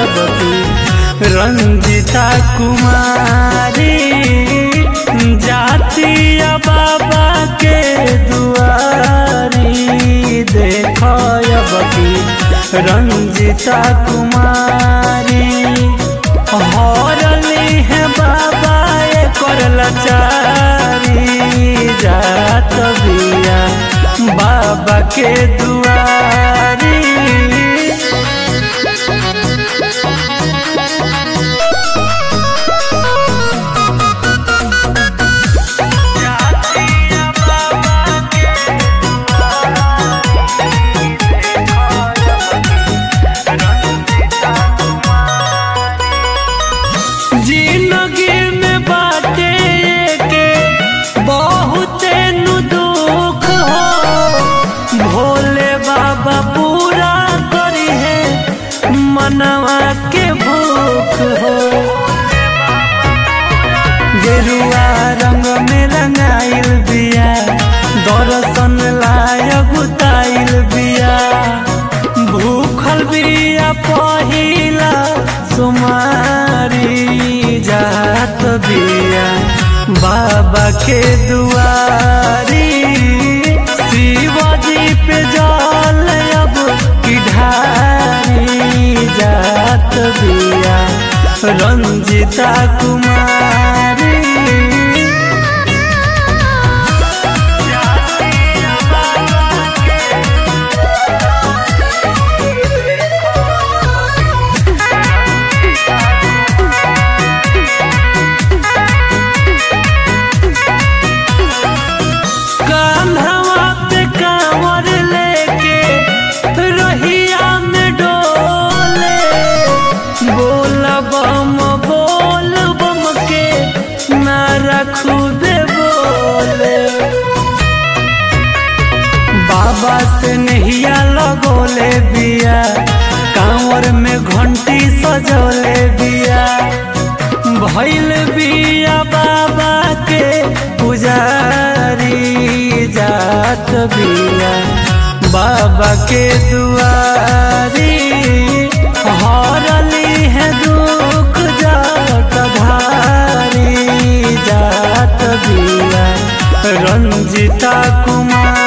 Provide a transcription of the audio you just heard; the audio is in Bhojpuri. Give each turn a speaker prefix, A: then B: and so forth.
A: अब की रंजिता कुमारी जातिया बाबा के दुआरी देख अब की रंजिता कुमारी हरली है बाबा कर लाचारी जात बिया बाबा के दुआरी जिंदगी में बाटे के बहुते नु दुख हो भोले बाबा पूरा करी है मनवा के भूख हो गेरुआ रंग में रंगाइल बिया दर्शन लायक उताइल बिया भूखल बिया पहिला सुमारी जात बिया बाबा के दुआरी शिवजी पे जल अब की ढारी जात बिया रंजिता कुमारी कान्हवा पे कांवर लेके रहिया में डोले बोल बम बोल बम के नारा खूबे बोले बाबा से नहिया लगोले बिया कांवर में घंटी सजोले बिया भैल बिया बाबा के पुजारी जात बिया बाबा के दुआरी हरली है दुख जात धारी जात बिया रंजिता कुमार